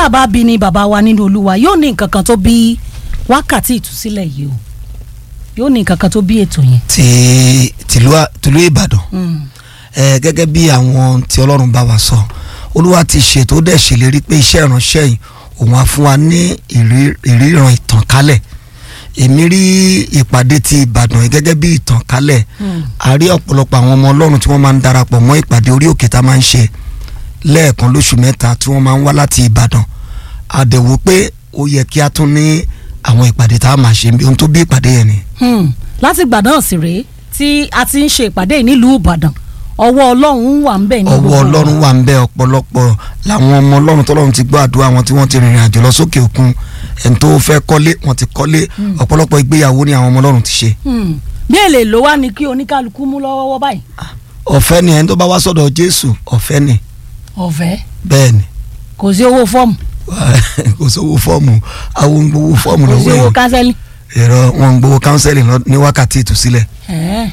tá a bá bí ni bàbá wa nínú olúwa yóò ní nǹkan kan tó bí wákàtí ìtúsílẹ̀ yìí o yóò ní nǹkan kan tó bí ètò yẹn. ti tìlú à- tìlú ìbàdàn Mm. ẹ gẹ́gẹ́ bí àwọn tí ọlọ́run bá wa sọ olúwa ti ṣètò ó dẹ̀ ṣèlérí pé iṣẹ́ ìránṣẹ́ yìí òun á fún wa ní ìrí- ìríran ìtànkálẹ̀ èmi rí ìpàdé ti ìbàdàn yìí gẹ́gẹ́ bí ìtànkálẹ̀ Mm. a rí ọ̀pọ̀lọpọ̀ àwọn ọmọ ọlọ́run tí wọ́n máa ń darapọ̀ mọ́ ìpàdé orí òkè tá a máa ń ṣe lẹ́ẹ̀kan lóṣù mẹ́ta tí wọ́n máa ń wá láti ìbàdàn àdẹ̀wò pé ó yẹ kí a tún ní àwọn ìpàdé tá a máa ṣe ohun tó bí ìpàdé yẹn ni. Hmm. láti ìgbà náà sì rèé tí a ti ń ṣe ìpàdé yìí nílùú ìbàdàn ọwọ́ ọlọ́run wà ń bẹ̀ ní ọwọ́ gbogbo ọlọ́run wà ń bẹ ọ̀pọ̀lọpọ̀ làwọn ọmọ ọlọ́run tọ́lọ́run ti gbọ́ àdúrà wọn tí wọ́n ti rìnrìn àjò lọ sókè òkun ẹni tó fẹ́ kọ́lé wọ́n ti kọ́lé ọ̀pọ̀lọpọ̀ ìgbéyàwó ni àwọn ọmọ ọlọ́run ti ṣe. Hmm. bí èlé ló wá ní kí oníkálukú mú lọ́wọ́wọ́ báyìí ọ̀fẹ́ ni ẹni tó bá wá sọ́dọ̀ jésù ọ̀fẹ́ ni ọ̀fẹ́ bẹ́ẹ̀ ni kò sí owó fọ́ọ̀mù kò sówó fọ́ọ̀mù àwọn ń gbowó fọ́ọ̀mù kò sí lọ́wọ́ owó yẹn kánsẹ́lì ẹ̀rọ wọn ń gbowó kánsẹ́lì ní wákàtí ìtúsílẹ̀ Ẹ̀ẹ́.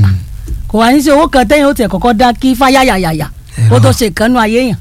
kò wá ní sí owó kan tẹ́yìn ó tiẹ̀ kọ́kọ́ dá kí fáyàyàyàyà kó tó ṣe ìkànnù ayé yàn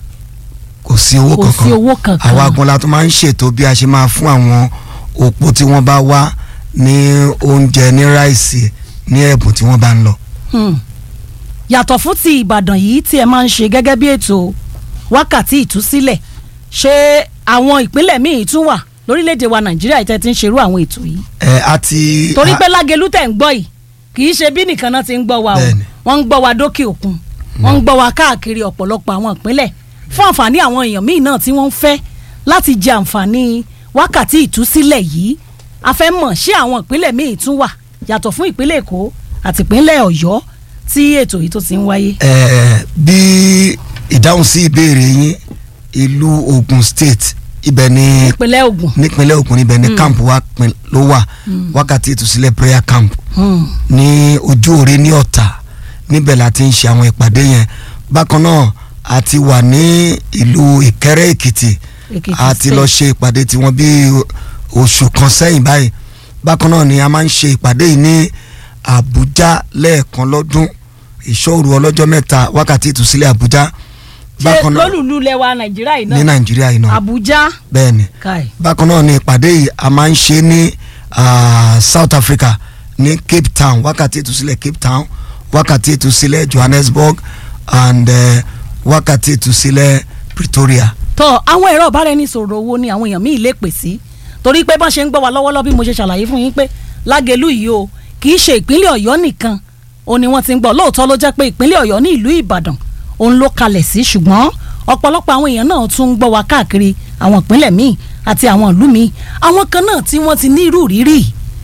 kò sí owó kò sí kankan owó kankan àwa gan la tó máa ń ṣètò bí a ṣe máa fún àwọn òpó tí wọ́n bá wá ní oúnjẹ ní ráìsì ní ẹ̀bùn tí wọ́n bá ń lọ. Hmm. yàtọ̀ fún ti ìbàdàn yìí tí ẹ máa ń ṣe gẹ́gẹ́ bí ètò wákàtí ìtúsílẹ̀ ṣé àwọn ìpínlẹ̀ míì tún wà lórílẹ̀‐èdè wa nàìjíríà yìí tẹ́ ti ń ṣerú àwọn ètò yìí ẹ àti torí pé lágẹ̀lú tẹ̀ ń gbọ́ yìí kì í ṣe bí nìkan náà ti ń gbọ́ wa o Bẹ́ẹ̀ni. wọ́n ń gbọ́ wa dókè òkun wọ́n ń gbọ́ wa káàkiri ọ̀pọ̀lọpọ̀ àwọn ìpínlẹ̀ fún àǹfààní àwọn èèyàn míì náà tí wọ́n ń fẹ́ láti jẹ àǹfààní wákàtí ìtúsílẹ̀ yìí a fẹ́ mọ̀ ṣé àwọn ìpínlẹ̀ míì tún wà yàtọ̀ fún ìpínlẹ̀ èkó àti ìpínlẹ̀ ọ̀yọ́ tí ètò yìí tó ti ń wáyé. ẹ bí ìdáhùn sí ìbéèrè yín ìlú Ògùn state ibẹ̀ ni ìpínlẹ̀ Ògùn. nípínlẹ̀ Ògùn ibẹ̀ ni camp wa pin- ló wà wákàtí ìtúsílẹ̀ prayer camp Hmm. ní ojú òre ní ọ̀tà níbẹ̀ la ti ń ṣe àwọn ìpàdé yẹn bákan náà a ti wà ní ìlú ìkẹrẹ èkìtì Èkìtì a ti State. lọ ṣe ìpàdé tiwọn bí oṣù kan sẹ́yìn báyìí bákan náà ni a máa ń ṣe ìpàdé yìí ní àbújá lẹ́ẹ̀kan lọ́dún ìṣòro ọlọ́jọ́ mẹ́ta wákàtí ìtúsílẹ̀ àbújá ṣé bákan náà lólùlú lẹwa nàìjíríà yìí ní náà nàìjíríà yìí náà àbújá bẹ́ẹ̀ ni káì. bákan náà ni ìpàdé yìí a máa ń ṣe ní ah, South Africa ní Cape Town wákàtí ìtúsílẹ̀ Cape Town wákàtí ìtúsílẹ̀ Johannesburg and eh, wákàtí ìtúsílẹ̀ Pretoria. tọ àwọn ẹ̀rọ ìbáraẹnisọ̀rọ̀ owó ni àwọn èèyàn míì lè pè sí torí pé bọ́n ṣe ń gbọ́ wa lọ́wọ́lọ́wọ́ bí mo ṣe ṣàlàyé fún yín pé lágẹ̀lú yìí o kì í ṣe ìpínlẹ̀ ọ̀yọ́ nìkan o ni wọ́n ti ń gbọ́ lóòótọ́ ló jẹ́ pé ìpínlẹ̀ ọ̀yọ́ ní ìlú ìbàdàn òun ló kalẹ̀ sí ṣùgbọ́n ọ̀pọ̀lọpọ̀ àwọn èèyàn náà tún ń gbọ́ wa káàkiri àwọn ìpínlẹ̀ míì àti àwọn ìlú míì àwọn kan náà tí wọ́n ti ní irú rírì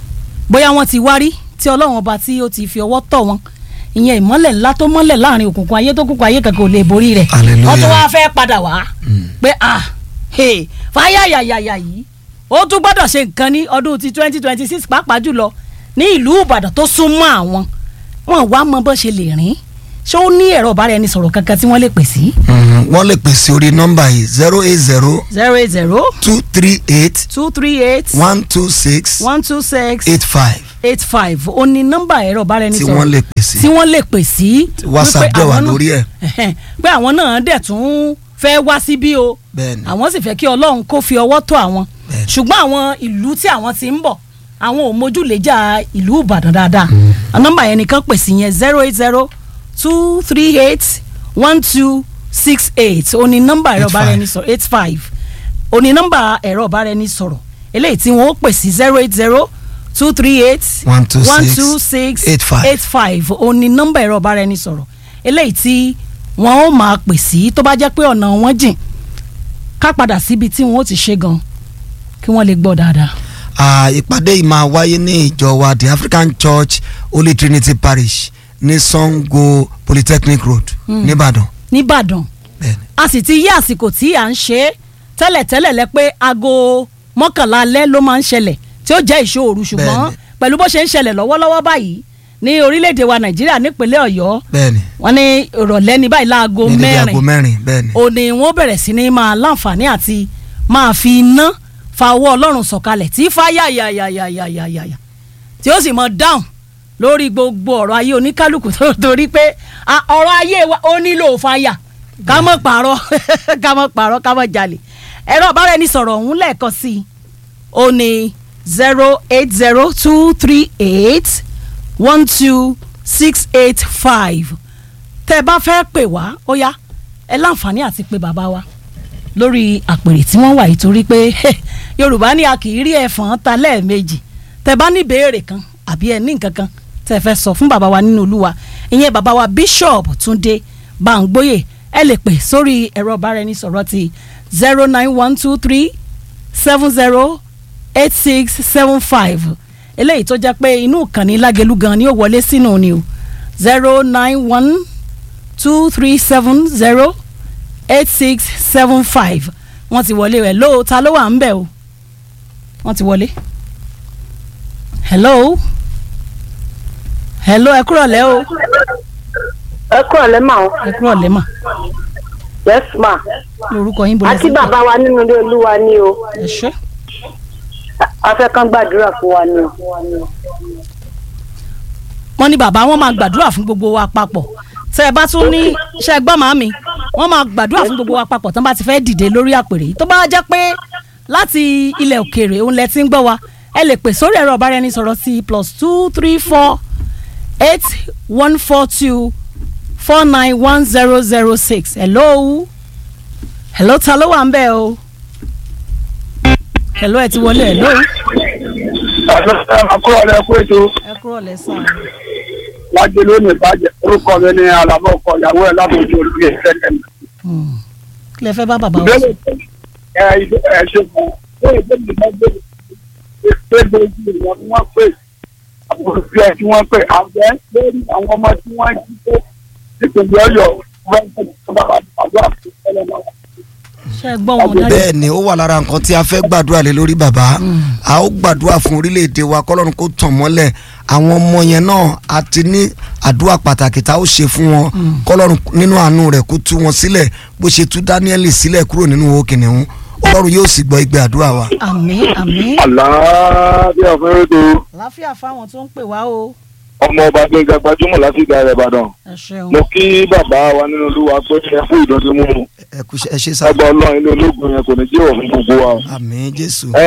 bóyá wọ́n ti wárí tí ọlọ́run ọba tí ó ti fi ọwọ́ tọ̀ wọn ìyẹn ìmọ́lẹ̀ ńlá tó mọ́lẹ̀ láàrin òkùnkùn ayé tó kùnkùn ayé kankan ò lè borí rẹ̀ Hallelujah. wọ́n tún wá fẹ́ padà wá pé ah hey, fáyàyàyàyà yìí ó tún gbọ́dọ̀ ṣe nǹkan ní ọdún ti twenty twenty six pàápàá jùlọ ní ìlú ìbàdàn tó súnmọ́ àwọn wọn wá mọ bó ṣe lè rìn ṣé ó ní ẹ̀rọ ìbáraẹnisọ̀rọ̀ kankan tí wọ́n lè pè sí. Mhm, wọ́n lè pèsè orí nọ́mbà yìí zero eight zero zero eight zero two three eight two three eight one two six one two six eight five eight five ó ní nọ́mbà ẹ̀rọ tí ìbáraẹnisọ̀rọ̀ wọ́n lè pèsè tí wọ́n lè pè sí. WhatsApp wípé dẹ̀ wà àwọn náà- lórí ẹ̀. pé àwọn náà dẹ̀ tún fẹ́ wá síbí o Bẹ́ẹ̀ni. àwọn sì fẹ́ kí ọlọ́run kó fi ọwọ́ tó àwọn Bẹ́ẹ̀ni. ṣùgbọ́n àwọn ìlú tí àwọn ti ń bọ̀ àwọn ò mójúlẹ́jà ìlú ìbàdàn dáadáa nọ́mbà yẹn nìkan pè sí yẹn zero eight zero two three eight one two six eight ó ní nọ́mbà ẹ̀rọ 85. ìbáraẹnisọ̀rọ̀ eight five ó ní nọ́mbà ẹ̀rọ ìbáraẹnisọ̀rọ̀ eléyìí tí wọ́n ó pè sí zero eight zero two three eight One two one six two six eight five. eight five ó ní nọ́mbà ẹ̀rọ ìbáraẹnisọ̀rọ̀ eléyìí tí wọ́n ó máa pè sí tó bá jẹ́ pé ọ̀nà wọn jìn ká padà síbi tí wọ́n ó ti ṣe gan kí wọ́n lè gbọ́ dáadáa. Ah, ìpàdé yìí máa wáyé ní ìjọ wa the African Church Holy Trinity Parish ní Sango Polytechnic Road nìbàdàn. nìbàdàn Bẹ́ẹ̀ni. a sì ti yí àsìkò tí à ń ṣe é tẹ́lẹ̀tẹ́lẹ̀ lẹ pé aago mọ́kànlá alẹ́ ló máa ń ṣẹlẹ̀ tí ó jẹ́ ìṣòro ṣùgbọ́n Bẹ́ẹ̀ni. pẹ̀lú bó ṣe ń ṣẹlẹ̀ lọ́wọ́lọ́wọ́ báyìí ní orílẹ̀-èdè wa nàìjíríà nípínlẹ̀ ọ̀yọ́ bẹ́ẹ̀ni wọ́n ní ìrọ̀lẹ́ ní báyìí láago ní dédé mẹ́rin aago mẹ́rin bẹ́ẹ̀ni. ó ní wọ́n bẹ̀rẹ̀ sí ní máa láǹfààní àti máa fi iná fa ọwọ́ ọlọ́run sọ̀kalẹ̀ tí fa yàyàyàyàyàyà tí ó sì mọ dáhùn lórí gbogbo ọ̀rọ̀ ayé oníkálukú tó- torí pé a- ọ̀rọ̀ ayé wa ó nílò fàyà ká mọ̀ pààrọ̀ ká mọ̀ pààrọ̀ ká mọ̀ jalè ẹ̀rọ ìbáraẹnisọ̀rọ̀ ọ̀hún lẹ́ẹ̀kan sí i ó ní zero eight zero two three eight one two six eight five tẹ́ ẹ bá fẹ́ pè wá ó yá ẹ láǹfààní àti pè bàbá wa lórí àpèrè tí wọ́n wà yìí torí pé yorùbá ní a kì í rí ẹ̀fọn ta lẹ́ẹ̀mejì tẹ́ bá ní ìbéèrè kan àbí ẹ ní nǹkan kan tẹ́ ẹ fẹ́ sọ fún bàbá wa nínú olúwa ìyẹn bàbá wa bishop túndé báńgbóyè ẹ lè pè sórí ẹ̀rọ ìbáraẹnisọ̀rọ̀ ti zero nine one two three seven zero eight six seven five eléyìí tó jẹ́ pé inú ìkànnì lágẹ̀lú gan ni ó wọlé sínú ni o zero nine one two three seven zero eight six seven five wọ́n ti wọlé rẹ̀ lóò ta ló wà ń bẹ̀ o wọ́n ti wọlé hello hello ẹ kúrọ̀ lẹ́ o ẹ kúrò lẹ́ mà ó ẹ kúrọ̀ lẹ́ mà yes ma lórúkọ yín bọ̀lẹ́ àti bàbá wa nínú ilé olúwa ni o ẹ ṣé a fẹ́ kán gbàdúrà fún wa ni o. wọ́n ní bàbá wọn máa gbàdúrà fún gbogbo wa papọ̀ tẹ́ ẹ bá tún ní ṣe gbọ́ màmí wọ́n máa gbàdúrà fún gbogbo wa papọ̀ tán bá ti fẹ́ dìde lórí àpèrè yìí tó bá jẹ́ pé láti ilẹ̀ òkèèrè òun lẹ ti ń gbọ́ wa ẹ lè pè sórí ẹ̀rọ ọ̀báraẹnisọ̀rọ̀ sí plus two three four eight one four two four nine one zero zero six hello hello ta ló wà ń bẹ̀ o hello ẹ ti wọlé hello àkúrò rẹ kó ètò ẹ kúrò lẹ́sàn lájẹ lónìí bàjẹ́ orúkọ mi ní alábọ̀ ọkọ ìyàwó ẹ̀ lábòjú olùgbé ìfẹ́kẹ̀ mi. kí lẹ fẹ́ bá bàbá wa sọ. ìbéèrè ẹ ẹ ṣe fún un ó lè gbé ìgbà gbé pé lójú ìwọ̀n tí wọ́n pè àbúrò bí ẹ tí wọ́n pè àgbẹ̀ lórí àwọn ọmọ tí wọ́n jí pé ìpínlẹ̀ ọ̀yọ́ wọ́n ń tẹ̀lé bàbá àdúrà fún ẹlẹ́mọ̀ ṣe gbọ́ wọn dájú. bẹ́ẹ̀ ni ó wà lára nǹkan tí a fẹ́ gbàdúrà lé lórí bàbá a ó gbàdúrà fún orílẹ̀-èdè wa kọ́lọ́run kó tàn mọ́lẹ̀ àwọn ọmọ yẹn náà a ti ní àdúrà pàtàkì tá a ó ṣe fún wọn kọ́lọ́run nínú àánú rẹ̀ kó tú wọn sílẹ̀ bó ṣe tú Dáníẹ́lì sílẹ̀ kúrò nínú owó kìnìún ọlọ́run yóò sì gbọ́ igbe àdúrà wa. àmín àmín. àlàáfíà fún ètò láfíà fáwọn tó ń pè wá o. ọmọ ọba gbẹngà gbajúmọ̀ láti ìgbà rẹ̀ ìbàdàn ẹ ṣeun. mo kí bàbá wa nínú olúwa pé ẹ fún ìdọ̀tí mú un ẹ kú ẹ ṣe sá. ọgbà ọlọ́run ilé ológun yẹn kò ní jẹ́ òfin gbogbo wa o. àmín jésù ẹ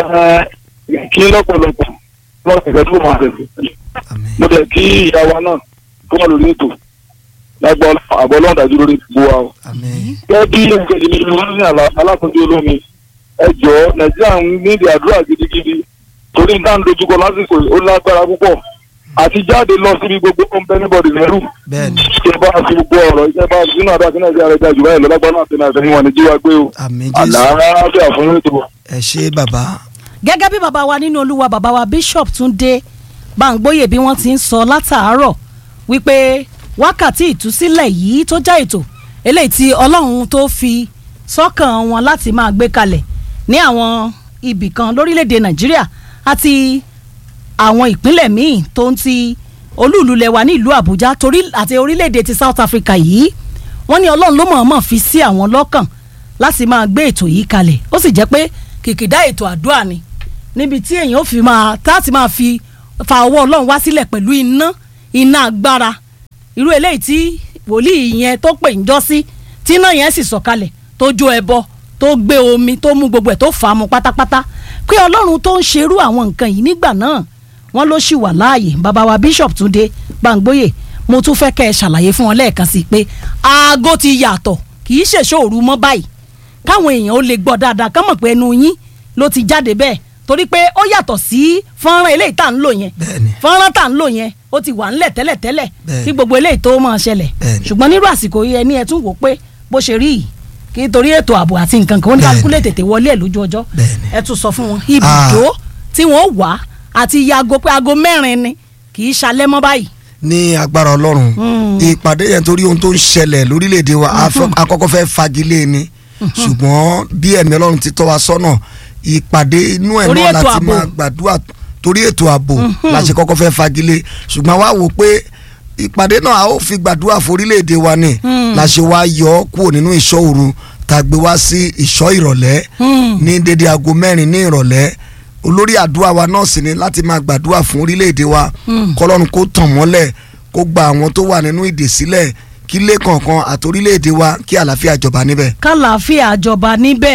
ẹ kí lọ́pọ̀lọpọ̀ wọ́n ti fẹ́ tó máa tẹ̀sí. àmín mo tẹ̀ kí ìyá wa náà kó wà lórí ètò lágbà àbọ̀ ọlọ́run dájú lórí gbogbo wa o. àmín gẹ́gẹ́ bí nǹkan ìdílé mi wọ́n ní alákòóso olómi ẹ jọ nàìjíríà ń nídìí àdúrà gidigidi torí nǹkan dojúkọ lásìkò yìí ó lágbára púpọ̀ àti jáde lọ síbi gbogbo ó ń bẹ níbọ̀dì lẹ́rù bẹ́ẹ̀ ni ṣe bá fi gbogbo ọ̀rọ̀ iṣẹ́ bá sínú àdá sí nàìjíríà rẹ̀ jáde báyìí lọ́lágbára náà tẹ̀lé àtẹ̀yìn wọn ní jíwá gbé o àmín jésù àlàáfíà fún ètò. ẹ ṣe bàbá gẹ́gẹ́ bí bàbá wa nínú olúwa bàbá wa bishop Túndé Báńgbóyè bí wọ́n ti ń sọ látàárọ̀ wípé wákàtí ìtúsílẹ̀ yìí tó já ètò eléyìí tí ọlọ́run tó fi sọ́kàn wọn láti máa gbé kalẹ̀ ní àwọn ibì kan lórílẹ̀‐èdè Nàìjíríà àti àwọn ìpínlẹ̀ míì tó ń ti olúùlú lẹwa ní ìlú Àbújá torí àti orílẹ̀‐èdè ti South Africa yìí wọ́n ní ọlọ́run ló mọ̀ọ́mọ̀ fi sí àwọn lọ́kàn láti máa gbé ètò yìí kalẹ̀ ó sì jẹ́ pé kìkìdá ètò àdúrà ni níbi tí èèyàn ó fi máa táàtì máa fi fa ọwọ́ ọlọ́run wá sílẹ̀ pẹ̀lú iná iná agbára irú eléyìí tí wòlíì yẹn tó pè ń jọ́ sí tí iná yẹn sì sọ̀kalẹ̀ tó jó ẹbọ tó gbé omi tó mú gbogbo ẹ̀ tó fà á mu pátápátá pé ọlọ́run tó ń ṣerú àwọn nǹkan yìí nígbà náà wọ́n ló ṣì wà láàyè bàbá wa bishop Túndé Báńgbóyè mo tún fẹ́ kẹ́ ẹ ṣàlàyé fún wọn lẹ́ẹ̀kan sí i pé aago ti yàtọ̀ kì í ṣèṣòru mọ́ báyìí káwọn èèyàn ó lè gbọ́ dáadáa kán mọ̀ pé ẹnu yín ló ti jáde bẹ́ẹ̀ torí pé ó yàtọ̀ sí fọ́nrán eléyìí tá à ń lò yẹn Bẹ́ẹ̀ni. fọ́nrán tá à ń lò yẹn ó ti wà ńlẹ̀ tẹ́lẹ̀tẹ́lẹ̀ Bẹ́ẹ̀ni. kí gbogbo eléyìí tó máa ṣẹlẹ̀ Bẹ́ẹ̀ni. ṣùgbọ́n nírú àsìkò yìí ẹni ẹ tún wò pé bó ṣe rí yìí kí torí ètò ààbò àti nǹkan kan ó ní kálukú lè tètè wọlé ẹ̀ lójú ọjọ́ Bẹ́ẹ̀ni. ẹ tún sọ fún wọn ibùdó tí wọ́n wà àti iye aago pé aago mẹ́rin ni kì í ṣalẹ́ mọ́ báyìí ní agbára ọlọ́run ìpàdé yẹn torí ohun tó ń ṣẹlẹ̀ lórílẹ̀‐èdè wa a fẹ́- akọ́kọ́ fẹ́ fagilé ni ṣùgbọ́n bí ẹ̀mí ọlọ́run ti tọ́ wa sọ́nà ìpàdé inú ẹ̀ Torí náà ètò láti ààbò. máa gbàdúrà torí ètò ààbò la ṣe kọ́kọ́ fẹ́ fagilé ṣùgbọ́n wá wò pé ìpàdé náà a ó fi gbàdúrà forílẹ̀‐èdè wa ni la ṣe wá yọ ọ́ kúrò nínú ìṣọ́ òru tá a gbé wá sí ìṣọ́ ìrọ̀lẹ́ ní dédé aago mẹ́rin ní ìrọ̀lẹ́ olórí àdúrà wa náà sì ni láti máa gbàdúrà fún orílẹ̀-èdè wa kọlọ́run kó tàn mọ́lẹ̀ kó gba àwọn tó wà nínú ìdè sílẹ̀ kí ilé kọ̀ọ̀kan àti orílẹ̀-èdè wa kí àlàáfíà jọba níbẹ̀. kálàáfíà jọba níbẹ̀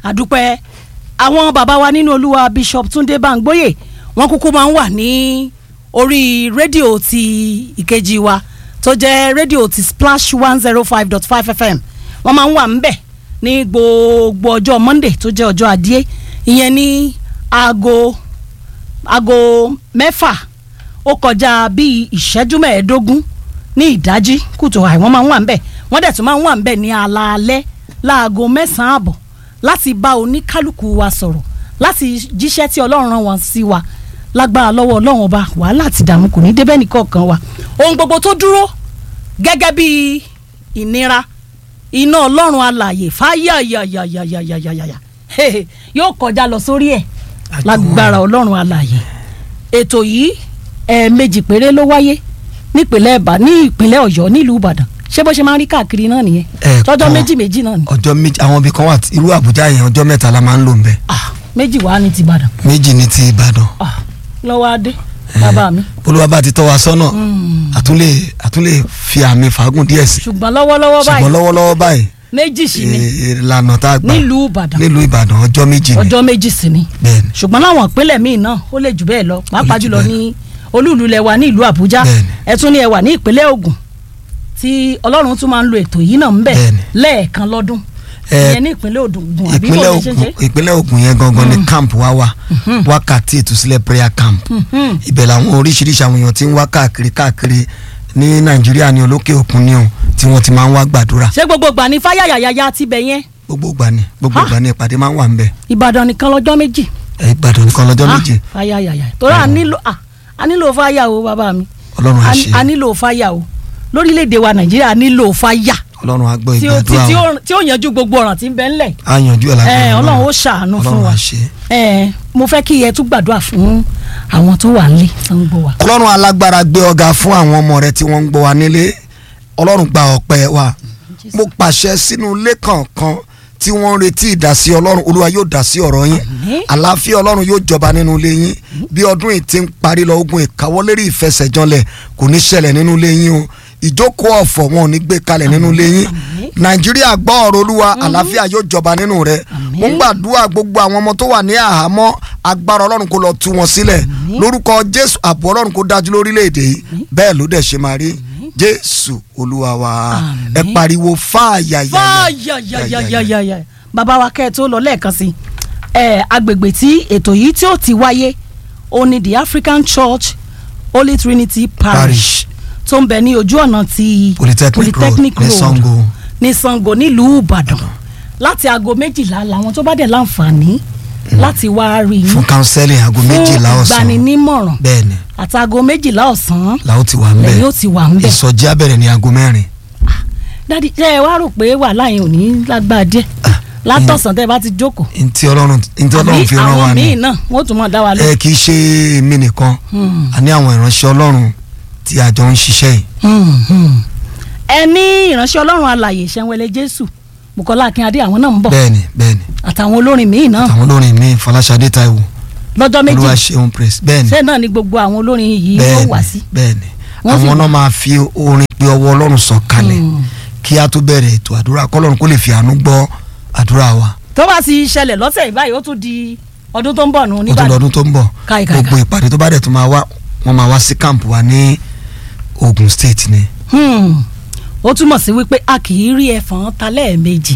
àdúpẹ́ àwọn bàbá wa nínú olúwa bishop túndé báńgbóyè wọ́n kúkú máa ń wà ní orí rédíò ti ìkejì wa tó jẹ́ rédíò ti splash one zero five dot five fm wọ́n máa ń wà ńbẹ̀ ní gbogbo ọjọ́ monday tó jẹ́ ọjọ́ adìẹ ìyẹn ní aago aago mẹ́fà ó kọjá bíi ìṣẹ́jú mẹ́ẹ̀ẹ́dógún ní ìdájí kùtù àì wọ́n máa ń wà ńbẹ̀ wọ́n dẹ̀ tún máa ń wà ńbẹ̀ ní alaalẹ́ láago mẹ́sàn-án àbọ̀ láti bá oníkálukú wa sọ̀rọ̀ láti jíṣẹ́ tí ọlọ́run rán wọn sí wa lágbára lọ́wọ́ ọlọ́run ọba wàhálà àti ìdààmú kò ní débẹ̀ nìkọ̀ọ̀kan wa ohun gbogbo tó dúró gẹ́gẹ́ bí ìnira iná ọlọ́run alààyè fáyàyàyàyàyàyàyà yóò kọjá lọ sórí ẹ̀ lágbára ọlọ́run alààyè ètò yìí ẹ̀ẹ̀mejì péré ló wáyé nípínlẹ̀ ẹ̀bà ní ìpínlẹ̀ ọ̀yọ́ nílùú ìbàdàn ṣé bó ṣe máa ń rí káàkiri náà nìyẹn Ẹ̀ẹ̀kan. tọ́jọ́ méjì méjì náà ni ọjọ́ méjì àwọn ibì kan wà tí- irú àbújá yẹn ọjọ́ mẹ́ta la máa ń lò ń bẹ̀ ah méjì wá ní ti ìbàdàn méjì ní ti ìbàdàn ah lọ́wọ́ adé bàbá mi olúwa bá ti tọ́ wa sọ́nà àtúnlé àtúnlé fi àmì fàágùn díẹ̀ sí ṣùgbọ́n lọ́wọ́lọ́wọ́ ṣùgbọ́n báyìí lọ́wọ́lọ́wọ́ báyìí méjì sí ni eh, ìlànà tá a gbà nílùú ìbàdàn nílùú ìbàdàn ọjọ́ méjì ni ọjọ́ méjì sí ni bẹ́ẹ̀ni ṣùgbọ́n láwọn ìpínlẹ̀ míì náà ó lè jù bẹ́ẹ̀ lọ pàápàá jù jùlọ bẹ́ẹ̀ ní olúùlú lẹwa ní ìlú àbújá Bẹ́ẹ̀ni. ẹ tún ní ẹ wà ní ìpínlẹ̀ ògùn tí ọlọ́run tún máa ń lo ètò yìí náà ń bẹ̀ Bẹ́ẹ̀ni. lẹ́ẹ̀kan lọ́dún Ẹ, ìyẹn ní ìpínlẹ̀ ògùn àbí ìpínlẹ̀ bó ṣe ń ṣe Ògùn ìpínlẹ̀ Ògùn yẹn gangan ni camp wa wà wákàtí ìtúsílẹ̀ prayer camp ibẹ̀ làwọn oríṣiríṣi àwọn èèyàn ti ń wá káàkiri káàkiri ní nàìjíríà ní olókè òkun ní o tí wọ́n ti máa ń wá gbàdúrà ṣé gbogbo ìgbà ní fáyàyàyà ti bẹ̀ yẹn gbogbo ìgbà ni gbogbo Ha? ìgbà ni ìpàdé máa ń wà ń bẹ̀ ìbàdàn nìkan lọ́jọ́ méjì ẹ, ìbàdàn nìkan lọ́jọ́ Ah, méje fáyàyàyà torí à nílò à a nílò fáyà o bàbá mi ọlọ́run á a ṣe a nílò fáyà o lórílẹ̀‐èdè wa nàìjíríà a nílò fáyà ọlọ́run á gbọ́ tí ó tí ìgbàdúrà tí wa ó tí ó yanjú gbogbo ọ̀ràn tí ń bẹ ńlẹ̀ á yanjú ẹ̀ ẹ lágbára ọlọ́run ó ṣàánú fún ọlọ́run wa á ṣe ẹ mo fẹ́ kí ẹ tún gbàdúrà fún àwọn tó wà nílé tó ń gbọ́ wa. ọlọ́run alágbára gbé ọ̀gá fún àwọn ọmọ rẹ tí wọ́n ń gbọ́ wa nílé ọlọ́run gba ọpẹ́ wa mo pàṣẹ sínú ilé kọ̀ọ̀kan tí wọ́n ń retí ìdásí ọlọ́run olúwa yóò dá sí ọ̀rọ̀ yín Àmín. àlàáfíà ọlọ́run yóò jọba nínú ilé yín bí ọdún yìí ti ń parí lọ ogun ìkáwọ́lérí ìfẹsẹ̀jọlẹ̀ kò ní ṣẹlẹ̀ nínú ilé yín o ìjókòó ọ̀fọ̀ wọn ò ní gbé kalẹ̀ nínú ilé yín nàìjíríà gbọ́ ọ̀rọ̀ olúwa àlàáfíà yóò jọba nínú rẹ Àmín. mo ń gbàdúrà gbogbo àwọn ọmọ tó wà ní àhámọ́ agbára ọlọ́run kó lọ tú wọn sílẹ̀ lórúkọ jésù ààbò ọlọ́run kó dájú lórílẹ̀‐èdè yìí bẹ́ẹ̀ ló dẹ̀ ṣe máa rí jésù olúwa wa Àmín. ẹ pariwo fáàyà fáyàyàyàyàyà bàbá wa kẹ́ ẹ tó lọ lẹ́ẹ̀kan sí ẹ agbègbè tí ètò yìí tí ó ti wáyé ó ní the African Church Holy Trinity Parish parish tó ń bẹ ní ojú ọ̀nà ti Polytechnic Road ní Sango. ní Sango nílùú Ìbàdàn láti aago méjìlá làwọn tó bá dẹ̀ láǹfààní láti wá rí yín fún counseling aago méjìlá fún ọ̀sán ìgbaninímọ̀ràn bẹ́ẹ̀ ni àti aago méjìlá ọ̀sán làwọn ti wà ń lẹ́yìn bẹ̀ ó ti wà ń bẹ̀. ìsọjí abẹ́rẹ́ ní aago mẹ́rin dádì ṣe ẹ wá rò pé wàhálà yẹn ò ní lágbára díẹ̀ Ah, látọ̀sán tẹ́ ẹ bá ti jókòó ntí ọlọ́run ntí ọlọ́run fi rán wa àwọn ni míì náà wọ́n tún mọ̀ dá wa lọ. ẹ kì í ṣe èmi nìkan a ní àwọn ìránṣẹ́ ọlọ́run tí a jọ ń ṣiṣẹ́ yìí ẹ ní ìránṣẹ́ ọlọ́run alàyè ṣẹ́wẹ́lẹ́ jésù bukola akínadé àwọn náà ń bọ̀ bẹ́ẹ̀ ni bẹ́ẹ̀ ni àtàwọn olórin míì náà àtàwọn olórin mi Fọláṣadé Táíwò lọ́jọ́ méjì olúwa ṣeun praise bẹ́ẹ̀ ni ṣé náà ni gbogbo àwọn olórin yìí bẹ́ẹ̀ ó wá ni sí. bẹ́ẹ̀ ni Wọ́n sì àwọn wà. náà máa fi orin pé ọwọ́ ọlọ́run sọ kalẹ̀ Mm. kí a tó bẹ̀rẹ̀ ètò àdúrà kọ́lọ́run kó lè fi àánú gbọ́ àdúrà wa tó bá ti ṣẹlẹ̀ lọ́sẹ̀ yìí báyìí ó tún di ọdún tó ń bọ̀ nù ó tún níbàdàn lọ́dún tó ń bọ̀ Káì, káì, gbogbo ìpàdé tó bá dẹ̀ tó máa wá wọ́n máa wá sí camp wa ní Ogun State ni Hmm. ó túmọ̀ sí wípé a kì í rí ẹ̀fọn ta lẹ́ẹ̀mejì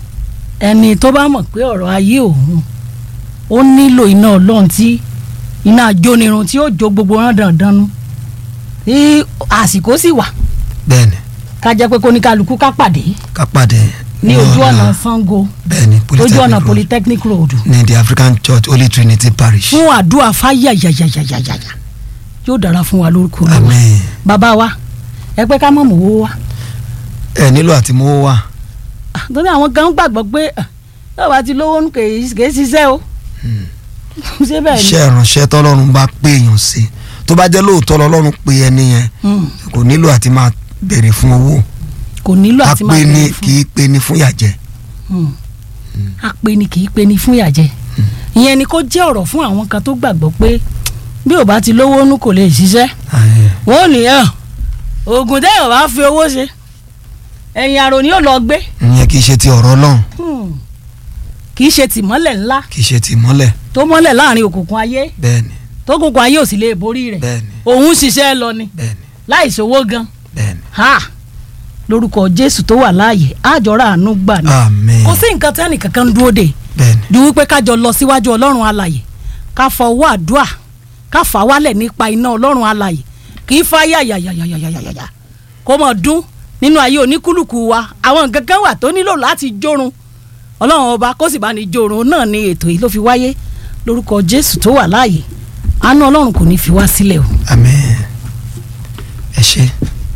ẹni tó bá mọ̀ pé ọ̀rọ̀ ayé òun ó nílò iná ọlọ́run tí iná ajónirun tí ó jó gbogbo rán dandan nu tí àsìkò sì wà bẹ́ẹ̀ ni ká jẹ́ pé kóníkálukú ká pàdé ká pàdé ní ojú ọ̀la- ọ̀nà Sango bẹ́ẹ̀ ni ojú ọ̀nà Road Polytechnic Road ní the African Church Holy Trinity Parish fún àdúrà fáyàyàyàyàyàyà yóò dára fún wa lórúkọ Olúwa amen bàbá wa ẹ pé ká mọ̀ mọ́ owó wa ẹ nílò àti mú wá torí àwọn kan gbàgbọ́ pé ah, yóò bá ti lówó kè é ṣiṣẹ́ o ṣé bẹ́ẹ̀ ni iṣẹ́ ìránṣẹ́ tọ́lọ́run bá pé èèyàn sí tó bá jẹ́ lóòótọ́ lọ́lọ́run pé ẹni yẹn Hmm. kò nílò àti máa béèrè fún owó kò nílò a àti máa pé ní bẹ̀rẹ̀ fún kì í pé ní fún yàjẹ́ Hmm. a pè ní kì í pè ní fún ìyàjẹ́ ìyẹn ni kó jẹ́ ọ̀rọ̀ fún àwọn kan tó gbàgbọ́ pé bí ò bá ti lówó nú kò lè ṣiṣẹ́ wọn ò ní ẹ oògùn téèyàn bá fi owó ṣe ẹ̀yìn àrò ni yóò lọ gbé ìyẹn kì í ṣe ti ọ̀rọ̀ Ọlọ́run Hmm. kì í ṣe tìmọ́lẹ̀ ńlá kì í ṣe ti mọ́lẹ̀ tó mọ́lẹ̀ láàrin òkùnkùn ayé bẹ́ẹ̀ni tó kùnkùn ayé ò sì lè borí rẹ̀ bẹ́ẹ̀ni òun ṣiṣẹ́ lọ ni bẹ́ẹ̀ni láì ṣòwò gan bẹ́ẹ̀ni ha lórúkọ jésù tó wà láàyè àjọra àánú gbà ní àmín kò sí nǹkan tẹ́nì kankan ń dúró dè bẹ́ẹ̀ni ju wípé ká jọ lọ síwájú ọlọ́run alàyè ká fọwọ́ àdúà ká fà wálẹ̀ nípa iná ọlọ́run alàyè kì í fa yàyàyàyàyàyàyà kó mọ̀ dún nínú ayé oníkúlùkù wa àwọn nǹkan kan wà tó nílò láti jórun ọlọ́run ọba kó sì bá ní jórun náà ni ètò yìí ló fi wáyé lórúkọ jésù tó wà láàyè àánú ọlọ́run kò ní fi wá sílẹ̀ o. àmín ẹ ṣé.